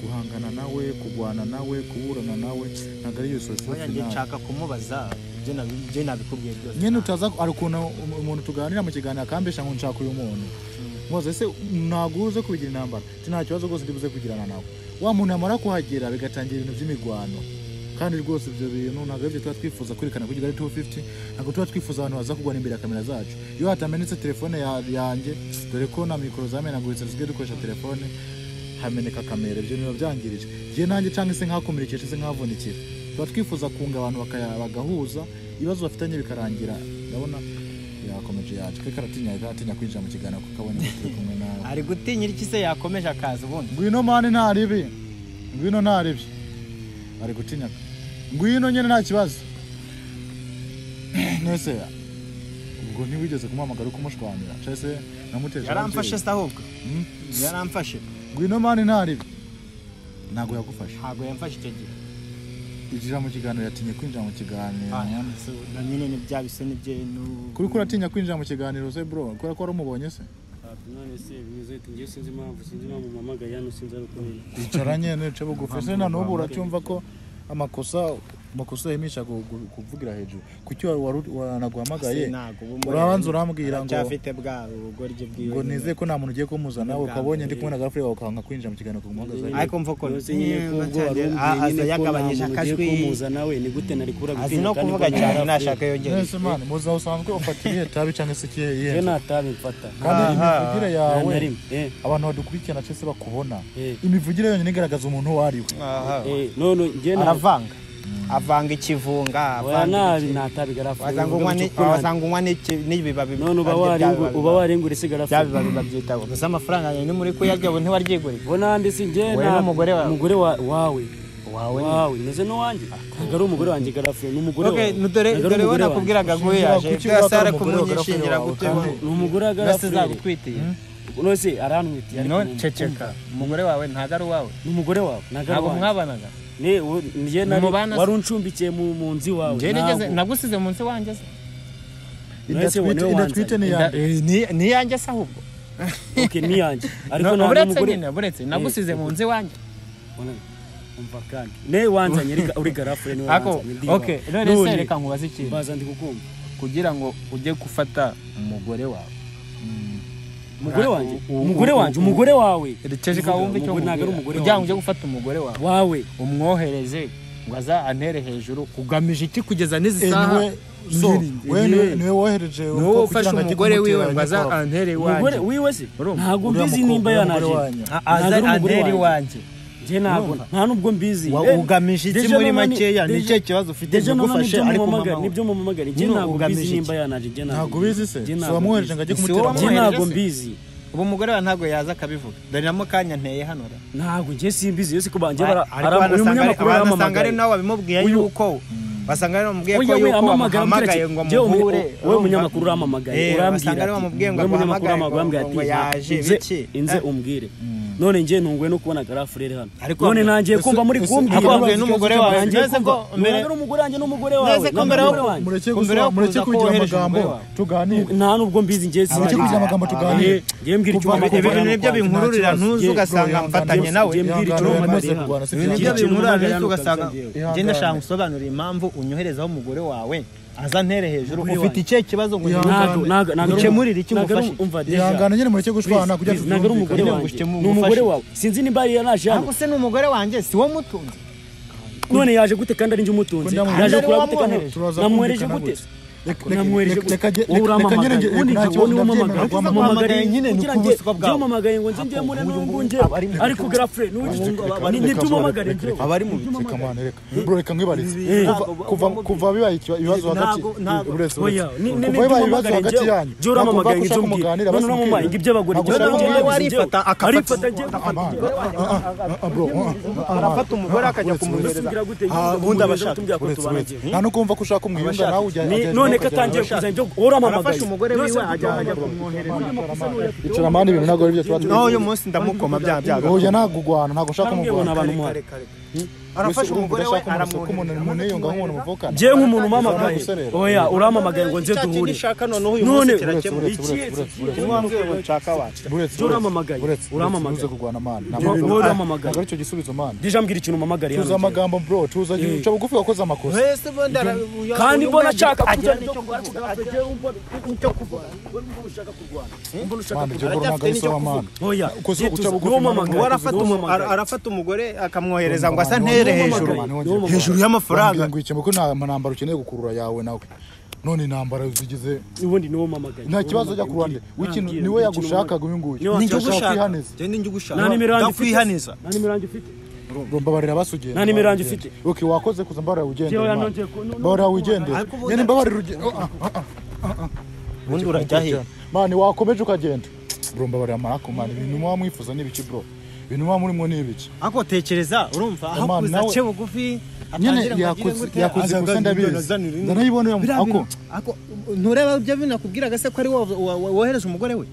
Speaker 1: guhangana nawe kurwana nawe kuburana nawe ntabwo ariyo
Speaker 2: oya njye
Speaker 1: sosiyete
Speaker 2: nshaka kumubaza ibyo nabi- ibyo nabikubwiye byose
Speaker 1: nyine utaza hari ukuntu um- umuntu tuganira mu kiganiro akambesha ngo nshaka uyu muntu mwoze se ntabwo uze kubigira intambara ati nta kibazo rwose ndibuze kugirana nawe wa muntu yamara kuhagera bigatangira ibintu by'imirwano kandi rwose ibyo bintu ntabwo aribyo tuba twifuza kwerekana kuri kigali 250 ntabwo tuba twifuza abantu baza kugwana imbere ya kamera zacu iyo hatamenetse telefone ya- yanjye dore ko na mikoro zamenaguritse dusigaye dukoresha telefone hameneka kamera ibyo biba byangirije njye nanjye cyangwa se nkakomerekeje se nkavunikira tuba twifuza kunga abantu bakaya- bagahuza ibibazo bafitanye bikarangira ndabona yakomeje yaje ko karatinya karatinya kwinjira mu kiganiro kuko abonye ko turi kumwe nawe
Speaker 2: ari gutinyira iki se yakomeje akaza ubundi
Speaker 1: ngwino mani nta ribi ngwino nta ribi ari gutinya ngwino nyine nta kibazo nese ubwo ntiwigeze kumuhamagara ukumushwanira cyangwa se namuteje
Speaker 2: yaramfashe se ahubwo yaramfashe
Speaker 1: ngwino mani nta ribi ntabwo yagufashe
Speaker 2: ntabwo yamfashe icyo gihe
Speaker 1: injira mu kiganiro yatinye kwinjira mu kiganiro
Speaker 2: Ah, so, na nyine ni bya bisa n'ibyo nu-
Speaker 1: kuri ko uratinya kwinjira mu kiganiro se bro kubera ko wari umubonye se
Speaker 3: none se bivuze ati ngewe sinzi impamvu sinzi impamvu mpamagaye hano sinzi ari uko nyine
Speaker 1: bicaranye nice bugufi ese na n'ubu uracyumva ko amakosa amakosa yemisha gu- gu- kuvugira hejuru kuki wari- wari- wanaguhamagaye
Speaker 2: Se, ntabwo ubu mbonye-
Speaker 1: urabanza urambwira ngo
Speaker 2: aracyafite bwa rugoryi bwiwe
Speaker 1: ngo nizeye ko nta muntu ugiye kumuzana
Speaker 2: Ubwa
Speaker 1: ukabonye
Speaker 2: mbere.
Speaker 1: ndi kumwe na gafure wawe ukanga kwinjira mu kiganiro ukumuhagaze
Speaker 2: ariko mva ko
Speaker 3: Yose nyine ko ubwo wari
Speaker 2: batangiye-
Speaker 3: umbwiye
Speaker 2: ah, aza
Speaker 3: nyine ko nta
Speaker 2: yagabanyije
Speaker 3: muntu ugiye
Speaker 2: akajwi
Speaker 3: kumuhuza nawe ni gute nari kubura
Speaker 2: azi
Speaker 3: gutinya
Speaker 2: no
Speaker 3: kandi
Speaker 2: kuvuga
Speaker 3: ko
Speaker 2: cyane
Speaker 3: nari
Speaker 2: ntashaka yongera
Speaker 1: nese mani mu buzima busanzwe ufata ibihe tabi cyangwa se ikihe
Speaker 3: njyewe
Speaker 1: yihe
Speaker 3: ntabi mfata
Speaker 1: kandi imivugire
Speaker 3: nta
Speaker 1: yawe
Speaker 3: na rimwe eh
Speaker 1: abantu badukurikirana cyose bakubona
Speaker 3: eh
Speaker 1: imivugire yonyine igaragaza umuntu uwo ari we
Speaker 2: Aha.
Speaker 3: eh none njyewe nta-
Speaker 2: aravanga avanga ikivunga
Speaker 3: oya
Speaker 2: avanga
Speaker 3: nabi ntabi garafure
Speaker 2: wasanga unywa ni- wasanga unywa n'iki- n'ibibabi
Speaker 3: none uba
Speaker 2: bya- bya-
Speaker 3: warengu- uba warengura isi
Speaker 2: bya
Speaker 3: garafure
Speaker 2: bibabi babyitaho gusa amafaranga yanyu muri kuyarya ubu ntiwaryiguriye
Speaker 3: bo nandi si njyewe
Speaker 2: Wowe
Speaker 3: nta-
Speaker 2: n'umugore wawe.
Speaker 3: umugore wa- wawe
Speaker 2: wawe nyine.
Speaker 3: wawe meze n'uwanjye ntabwo ari umugore wanjye garafure ni umugore
Speaker 2: Okay,
Speaker 3: wawe.
Speaker 2: dore
Speaker 3: Ntabwo ari
Speaker 2: dore we
Speaker 3: umugore wanjye.
Speaker 2: nakubwiraga ngo
Speaker 1: Ushingira
Speaker 2: yaje
Speaker 1: kuki
Speaker 2: bwa
Speaker 1: wakora
Speaker 2: Sara
Speaker 1: umugore
Speaker 2: kumunyishingira
Speaker 1: wawe
Speaker 2: gute
Speaker 1: kandi-
Speaker 3: ni umugore wa
Speaker 2: Bwa se
Speaker 3: garafure
Speaker 2: zagutwitiye
Speaker 3: nose arantwitiye ariko
Speaker 2: none
Speaker 3: ni-
Speaker 2: ceceka umugore wawe ntabwo ari uwawe
Speaker 3: ni umugore wawe ntabwo ari
Speaker 2: ntabwo
Speaker 3: uwanjye.
Speaker 2: mwabanaga
Speaker 3: Ne, wo- njye nari-
Speaker 2: mubana se?
Speaker 3: wari uncumbikiye mu mu nzu iwawe
Speaker 2: njyewe nigeze nagusize munsi wanjye se
Speaker 1: Indatwite- indatwite ni iya
Speaker 2: Nda- eh, ni- ni yanjye se ahubwo
Speaker 3: okay ni yanjye ariko
Speaker 2: No,
Speaker 3: nta
Speaker 2: uretse
Speaker 3: n'umugore
Speaker 2: nyine buretse nagusize mu nzu iwanjye
Speaker 3: umva kandi ne wanzanye uri ga- uri garafure ni
Speaker 2: ako okay none se reka nkubaze ikintu
Speaker 3: baza ndi kukumva
Speaker 2: kugira ngo ujye gufata umugore wawe
Speaker 3: umugore
Speaker 2: Ra-
Speaker 3: wanjye
Speaker 2: u- u-
Speaker 3: umugore
Speaker 2: u-
Speaker 3: wanjye
Speaker 2: u-
Speaker 3: umugore wawe
Speaker 2: ceceka wumve icyo
Speaker 3: Umugore- ntabwo ari
Speaker 2: nkubwira.
Speaker 3: umugore
Speaker 2: kugira ngo
Speaker 3: wanjye.
Speaker 2: ujye gufata umugore wawe
Speaker 3: wawe
Speaker 2: umwohereze ngo aza antere hejuru kugamije iki kugeza n'izi saha
Speaker 1: niwe
Speaker 2: zo
Speaker 1: we niwe niwe wohereje
Speaker 2: ni wowe ufashe umugore wiwe ngo aza antere
Speaker 3: umugore
Speaker 2: iwanjye
Speaker 3: wiwe se
Speaker 2: Urumva?
Speaker 3: ntabwo mbizi nimba yanaje
Speaker 2: A- aza
Speaker 3: Ntabwo ari umugore
Speaker 2: antere
Speaker 3: wanjye.
Speaker 2: iwanjye
Speaker 3: njye ntabwo nta nubwo mbizi
Speaker 2: Wa-
Speaker 3: Ne,
Speaker 2: ugamije iki
Speaker 3: deja
Speaker 2: muri
Speaker 3: none-
Speaker 2: makeya
Speaker 3: deja-
Speaker 2: nicyo kibazo ufite
Speaker 3: deja none
Speaker 2: nagufashe
Speaker 3: nibyo
Speaker 2: ariko
Speaker 3: mumamagara-
Speaker 2: mama we.
Speaker 3: nibyo mumamagara njye
Speaker 2: Nyine
Speaker 3: ntabwo
Speaker 2: ugamije
Speaker 3: mbizi
Speaker 2: iki?
Speaker 3: nimba yanaje njye ntabwo
Speaker 1: ntabwo ubizi se
Speaker 3: Njye
Speaker 1: si
Speaker 3: ntabwo
Speaker 1: wamwohereje
Speaker 3: mbizi.
Speaker 1: ngo ajye
Speaker 2: Si
Speaker 1: kumutera
Speaker 2: wowe
Speaker 1: amaboko
Speaker 3: njye
Speaker 2: wamwohereje
Speaker 3: ntabwo
Speaker 2: se?
Speaker 3: mbizi
Speaker 2: ubu umugore wawe ntabwo yaza akabivuga dore na mukanya nteye hano ra
Speaker 3: ntabwo njye simbizi yose ko banjye bara-
Speaker 2: ariko
Speaker 3: ara- uyu
Speaker 2: wanasanga ari-
Speaker 3: munyamakuru
Speaker 2: wanasanga
Speaker 3: yaramamagaye
Speaker 2: ari nawe wabimubwiye
Speaker 3: Uyu-
Speaker 2: yuko basanga ari wamubwiye ko
Speaker 3: Oya, we
Speaker 2: yuko
Speaker 3: amamagara
Speaker 2: wamuhamagaye
Speaker 3: ambwira
Speaker 2: ngo
Speaker 3: ati, "Jyewe umu-
Speaker 2: amuhure
Speaker 3: wowe umunyamakuru urampamagaye, urambwira
Speaker 2: basanga ari
Speaker 3: ati,
Speaker 2: wamubwiye ngo
Speaker 3: wowe umunyamakuru
Speaker 2: aguhamagaye ngo-
Speaker 3: wampamagaye
Speaker 2: ngo
Speaker 3: ati,
Speaker 2: yaje
Speaker 3: "Nze-
Speaker 2: biki
Speaker 3: nze
Speaker 2: Eh,
Speaker 3: umbwire none njye ntunguwe no kubona garafurere hano
Speaker 2: Ariko
Speaker 3: none
Speaker 2: wabwiye-
Speaker 3: nangiye kumva muri
Speaker 1: ese-
Speaker 3: kumbwira
Speaker 1: ariko wabwiye
Speaker 2: n'umugore wawe,
Speaker 3: Nangiye
Speaker 2: mbese
Speaker 3: kumva,
Speaker 2: ko mbere-
Speaker 3: none ari umugore wanjye n'umugore wawe
Speaker 2: mbese ko
Speaker 3: none
Speaker 2: mbere
Speaker 3: umugore
Speaker 2: yo-
Speaker 3: wanjye.
Speaker 1: mureke
Speaker 2: Kumbere
Speaker 1: gusoma
Speaker 2: yo
Speaker 1: mureke
Speaker 2: kuza
Speaker 1: kugira
Speaker 2: kohereje
Speaker 1: amagambo
Speaker 2: umugore wawe.
Speaker 1: tuganire
Speaker 3: nta nubwo mbizi njye
Speaker 1: mureke
Speaker 3: sinari-
Speaker 1: kugira amagambo tuganire
Speaker 3: Njye mbwira icyo
Speaker 1: Kuva-
Speaker 3: umpamagaye.
Speaker 2: ibintu nibyo binkururira ntuzi
Speaker 3: Ye,
Speaker 2: ugasanga
Speaker 1: bro,
Speaker 2: mfatanye
Speaker 1: yanga-
Speaker 2: nawe
Speaker 3: Njye mbwira icyo
Speaker 1: Ihangane,
Speaker 3: umpamagaye
Speaker 1: maze
Speaker 3: hano.
Speaker 1: kurwana si
Speaker 2: ibintu
Speaker 1: byanjye.
Speaker 3: Ihangane.
Speaker 2: nibyo binkururira ntuzi ugasanga
Speaker 3: Ihangane.
Speaker 2: njye ndashaka nsobanurira impamvu unyoherezaho umugore wawe aza ntere hejuru
Speaker 3: Umugore
Speaker 2: ufite
Speaker 3: wanjye.
Speaker 2: ikihe kibazo ngo
Speaker 3: ntabwo ntabwo ntabwo
Speaker 2: ukemurire iki umufashe
Speaker 1: ihangane nyine mureke gushwana
Speaker 3: ntabwo
Speaker 1: kujya
Speaker 3: ari umugore
Speaker 2: Nyine
Speaker 3: wanjye
Speaker 2: ngushyitemo
Speaker 3: ni umugore
Speaker 2: umufashe.
Speaker 3: wawe sinzi nimba yari yanaje hano
Speaker 2: ariko se ni umugore wanjye si wo mutunze
Speaker 3: none yaje gute kandi ari njye umutunzi
Speaker 1: Ko ndamuha-
Speaker 3: yaje
Speaker 2: Kandi
Speaker 3: kureba
Speaker 2: ari
Speaker 3: gute kandi
Speaker 2: wamwohereje.
Speaker 1: Turaza
Speaker 3: namwohereje
Speaker 1: kumvikana
Speaker 3: gute
Speaker 1: gutya.
Speaker 3: namwohereje
Speaker 1: reka-
Speaker 3: gute
Speaker 1: reka njye- reka- reka
Speaker 3: wowe
Speaker 1: njye
Speaker 3: urampamagaye
Speaker 1: njye-
Speaker 3: ubundi
Speaker 1: nta
Speaker 3: njye
Speaker 1: kibazo,
Speaker 3: wowe niwe
Speaker 1: ndabyemera,
Speaker 3: umpamagaye
Speaker 1: ariko
Speaker 2: uzampamagare
Speaker 3: umpamagaye
Speaker 2: nyine ni
Speaker 3: kugira
Speaker 2: uko
Speaker 3: njye
Speaker 2: ubuswa bwawe.
Speaker 3: njye umpamagaye ngo nze njye muri
Speaker 2: Ubu
Speaker 3: n'ubwo
Speaker 2: ngubu
Speaker 3: njye
Speaker 2: abari mu
Speaker 3: ariko
Speaker 2: bicu.
Speaker 3: garafure ntitumpamagare
Speaker 2: abari mu bicu.
Speaker 1: reka mwana reka bro reka mwibarize
Speaker 2: Ibi-
Speaker 1: Kuva-
Speaker 2: ntabwo-
Speaker 1: kuva kuva bibaye ikiba- ibibazo hagati
Speaker 2: Ntabwo- ntabwo.
Speaker 1: uretse
Speaker 3: Oya,
Speaker 1: uretse.
Speaker 3: ni-
Speaker 1: kuva
Speaker 3: ni- ni-
Speaker 1: bibaye ibibazo
Speaker 3: ntimumpamagare
Speaker 1: hagati
Speaker 3: njye-
Speaker 1: yanyu
Speaker 3: njye urampamagaye
Speaker 1: Ntabwo
Speaker 3: njye
Speaker 1: ushaka
Speaker 3: umbwire.
Speaker 1: kumunganira,
Speaker 3: None
Speaker 1: basimbwire.
Speaker 3: uramumpaye ngo iby'abagore
Speaker 1: Ntabwo
Speaker 3: njye
Speaker 1: ushaka
Speaker 3: uramumpaye
Speaker 1: kumunganira,
Speaker 3: ngo
Speaker 2: arifata,
Speaker 3: iby'abagore.
Speaker 2: akafata
Speaker 3: Arifata njye-
Speaker 1: Ah, bro, ah, ah, ah,
Speaker 2: arafata umugore akajya
Speaker 1: uretse,
Speaker 2: kumuhereza
Speaker 3: Umusubira gute?
Speaker 2: Ah,
Speaker 3: Umusubira
Speaker 2: ubundi
Speaker 3: gute?
Speaker 2: abashaka
Speaker 3: Tumubwira ko
Speaker 1: uretse,
Speaker 3: tubana
Speaker 1: uretse.
Speaker 3: njye.
Speaker 1: nta no kumva ko ushaka umwiyunga
Speaker 2: Abashaka.
Speaker 1: nawe ujya
Speaker 3: Ni-
Speaker 1: ajya-
Speaker 3: none
Speaker 1: ajya-
Speaker 3: ko atangiye kuza njye urampamagaye
Speaker 2: arafashe umugore wiwe ajya ajya kumwohereza
Speaker 1: icara amande ibintu ntabwo ari byo tuba
Speaker 2: naho uyu munsi ndamukoma bya bya
Speaker 1: tuzi oya ntabwo ugwana ntabwo ushaka
Speaker 3: Kandi
Speaker 1: kumugwana
Speaker 3: ubona abantu
Speaker 2: Kare,
Speaker 3: muhari.
Speaker 2: kare, kare. arafashe umugore we aramwohereza
Speaker 1: aramwiyunga nk'umuntu muvukana
Speaker 3: njye nk'umuntu umpamagaye
Speaker 1: Uretse, uretse.
Speaker 3: oya urampamagaye ngo nze
Speaker 2: Icyacu
Speaker 3: duhure
Speaker 2: nishaka noneho uyu
Speaker 3: none
Speaker 2: munsi
Speaker 1: uretse,
Speaker 2: kirakemura
Speaker 1: uretse,
Speaker 3: iki-
Speaker 1: uretse,
Speaker 3: iki-
Speaker 1: uretse.
Speaker 2: Ni wa mugore we nshaka wacu
Speaker 1: uretse
Speaker 3: Jya urampamagaye.
Speaker 1: uretse, uretse,
Speaker 3: Urampamagaye.
Speaker 1: uze kurwana mani
Speaker 3: Wowe urampamagaye.
Speaker 1: ntabwo aricyo gisubizo mani
Speaker 3: Deja mbwira ikintu mpamagariye
Speaker 1: tuza amagambo bro tuza uca bugufi wakoze amakosa
Speaker 2: Wese ubundi ara- uyu-
Speaker 3: kandi
Speaker 2: uyu
Speaker 3: mbona
Speaker 2: mwana
Speaker 3: nshaka
Speaker 2: agira
Speaker 3: kujyana
Speaker 2: nicyo
Speaker 3: kurwana
Speaker 1: mani ibyo bro ntabwo
Speaker 2: Aracyafite
Speaker 1: ari sawa
Speaker 2: n'icyo
Speaker 1: mani
Speaker 3: oya
Speaker 1: Ukoze-
Speaker 3: njye
Speaker 1: uca
Speaker 3: tuza-
Speaker 1: bugufi
Speaker 3: niwo
Speaker 1: mwana,
Speaker 3: mpamagaye,
Speaker 2: uwo arafata
Speaker 3: niwo
Speaker 2: umu- ara-
Speaker 3: mpamagaye.
Speaker 2: arafata umugore akamwohereza ngo asa
Speaker 1: Niwo
Speaker 2: ntere
Speaker 1: mpamagaye.
Speaker 2: hejuru
Speaker 1: Niwo
Speaker 3: mpamagaye.
Speaker 2: hejuru y'amafaranga
Speaker 1: ngo ikembe ko nta ntambaro ukeneye gukurura yawe nawe none intambara zigize
Speaker 3: ubundi niwo mpamagaye
Speaker 1: nta kibazo ujya ku ruhande w'ikintu niwe yagushakaga uyu nguyu
Speaker 3: Niwe
Speaker 2: ninjye
Speaker 1: Ndashaka
Speaker 2: ugushaka
Speaker 1: kwihaniza.
Speaker 2: Njye ninjye ugushaka
Speaker 3: nta nimero yanjye ufite
Speaker 2: ndakwihaniza
Speaker 3: nta nimero yanjye ufite
Speaker 1: mbabarira basugenda
Speaker 3: Nta nimero yanjye ufite.
Speaker 1: ok wakoze kuza mbabarira wigendere
Speaker 3: Njyewe hano
Speaker 1: Imana.
Speaker 3: ngiye ku- nu- nu-
Speaker 1: mbabarira wigendere
Speaker 2: Ariko ubundi-
Speaker 1: nyine mbabarira ugende oh, ah, ah, ah.
Speaker 2: ubundi urajya he
Speaker 1: mani wakomeje ukagenda bro mbabarira marako mani ibintu muba mwifuza ni ibiki bro ibintu muba murimo ni ibiki
Speaker 2: ariko tekereza urumva aho
Speaker 1: Imana
Speaker 2: kuza
Speaker 1: nawe-
Speaker 2: ace bugufi
Speaker 1: nyine
Speaker 2: atangire ngo agire
Speaker 1: yakoze
Speaker 2: gute,
Speaker 1: yakoze
Speaker 2: aza
Speaker 1: gusa
Speaker 2: agabira
Speaker 1: ndabizi
Speaker 2: azanira indi.
Speaker 1: ndanayibona iyo
Speaker 2: Biriya
Speaker 1: ako
Speaker 2: bintu- ako ntureba ibyo binakubwiraga se ko ari wowe wa- wa- wohereje umugore we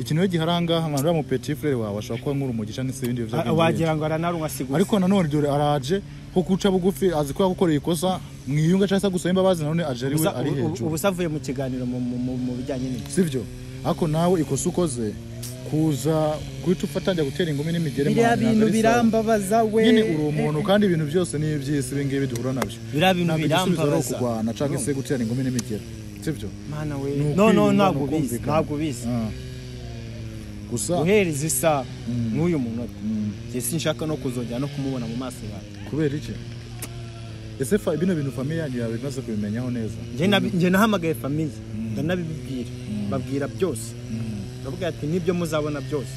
Speaker 1: ikintu iyo giharanga abantu bamupeti petit frere wawe ashobora kuba nk'uri umugisha n'isi ibindi biyobyabwenge
Speaker 2: wagira ngo aranarunwa sigusa
Speaker 1: ariko nanone dore araje ko guca bugufi azi ko yagukoreye ikosa mwiyunga cyangwa se gusaba imbabazi nanone aje ari we
Speaker 2: Ubusa-
Speaker 1: ari
Speaker 2: ubu-
Speaker 1: hejuru
Speaker 2: ubusa avuye mu kiganiro mu- mu mu- mu bijyanye n'iki
Speaker 1: sibyo ariko nawe ikosa ukoze kuza guhita ufatangira gutera ingumi n'imigere
Speaker 2: biriya
Speaker 1: mwana,
Speaker 2: bintu
Speaker 1: ntabwo ari sawa.
Speaker 2: birambabaza we
Speaker 1: nyine uri umuntu kandi ibintu byose ni iby'isi ibi ngibi duhura nabyo
Speaker 2: Biriya bintu
Speaker 1: Ntabwo igisubizo ari
Speaker 2: birambabaza.
Speaker 1: ukurwana cyangwa se gutera ingumi n'imigera sibyo
Speaker 2: mana we
Speaker 1: Ni
Speaker 2: no no
Speaker 1: ukwiyunga, ni
Speaker 2: ntabwo ubizi
Speaker 1: ukumvikana.
Speaker 2: ntabwo ubizi
Speaker 1: Ah. gusa
Speaker 2: guhereza isaha n'uyu munota njye sinshaka no kuzongera no kumubona mu maso yawe
Speaker 1: kubera iki ese fa- bino bintu famiye yanyu yaba imaze kubimenyaho neza
Speaker 2: Njye nabi- njye nahamagaye famiye ndanabibibwira babwira byose ndavuga ati nibyo muzabona byose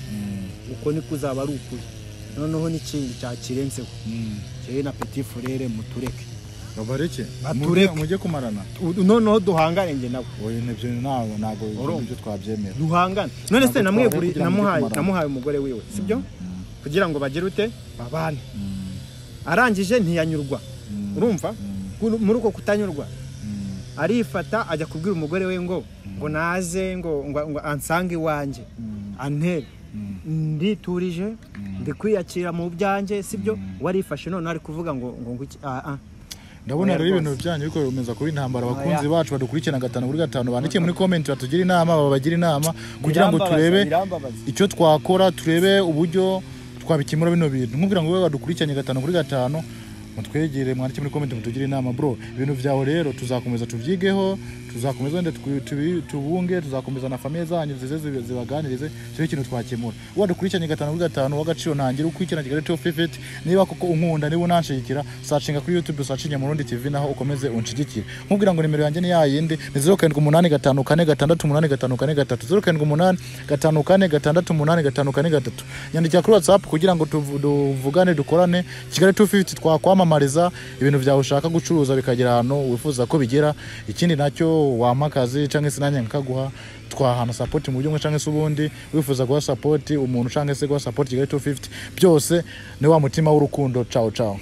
Speaker 2: uko niko uzaba ari ukuri noneho n'ikindi cyakirenzeho njyewe na petit furere mutureke
Speaker 1: babareke
Speaker 2: Batureke.
Speaker 1: Mujye- mujye kumarana
Speaker 2: U- noneho duhangane njye nawe
Speaker 1: oya nibyo ntabwo ntabwo
Speaker 2: Urumva.
Speaker 1: ibyo twabyemera
Speaker 2: duhangane none se
Speaker 1: Ntabwo twabura
Speaker 2: namweguriye
Speaker 1: kugira ngo
Speaker 2: namuhaye
Speaker 1: tumarane.
Speaker 2: namuhaye umugore wiwe sibyo kugira ngo bagire ute babane arangije ntiyanyurwa urumva Kuri- muri uko kutanyurwa arifata ajya kubwira umugore we ngo ngo naze ngo ngo ngo ansange iwanjye antere nditurije ndikwiyakira mu byanjye sibyo warifashe none ari kuvuga ngo ngo ngo iki ah ah
Speaker 1: ndabona
Speaker 2: Oya
Speaker 1: rero
Speaker 2: rwose.
Speaker 1: ibintu byanyu ariko bikomeza kuba intambara abakunzi
Speaker 2: Oya.
Speaker 1: bacu badukurikirana gatanu kuri gatanu bandikiye muri komenti batugire inama babagira inama kugira ngo turebe
Speaker 2: birambabaza
Speaker 1: icyo twakora turebe uburyo twabikemura bino bintu nkubwira ngo wowe badukurikiranye gatanu kuri gatanu mutwegere mwandike muri komenti mutugire inama bro ibintu byawe rero tuzakomeza tubyigeho tuzakomeza wenda tubi- tubi- tubunge tuzakomeza na famiye zanyu zize zibe- zibaganirize cyo kintu twakemura wadukurikiranye gatanu kuri gatanu w'agaciro ntangira ukurikirana kigali top fifty niba koko unkunda niba unanshigikira sacinga kuri youtube sacinge murundi tv naho ukomeze unshigikire nkubwira ngo nimero yanjye ni yayindi ni zeru karindwi umunani gatanu kane gatandatu umunani gatanu kane gatatu zeru karindwi umunani gatanu kane gatandatu umunani gatanu kane gatatu nyandikira kuri whatsapp kugira ngo tuvu- tuvugane dukorane kigali 250 twakwamamariza ibintu byawe ushaka gucuruza bikagera ahantu wifuza ko bigera ikindi nacyo wampa akazi cyangwa se nanjye nkakaguha twahana sapoti mu buryo bumwe cyangwa se ubundi wifuza guha sapoti umuntu cyangwa se guha sapoti kigali 250 byose ni wa mutima w'urukundo cawo cawo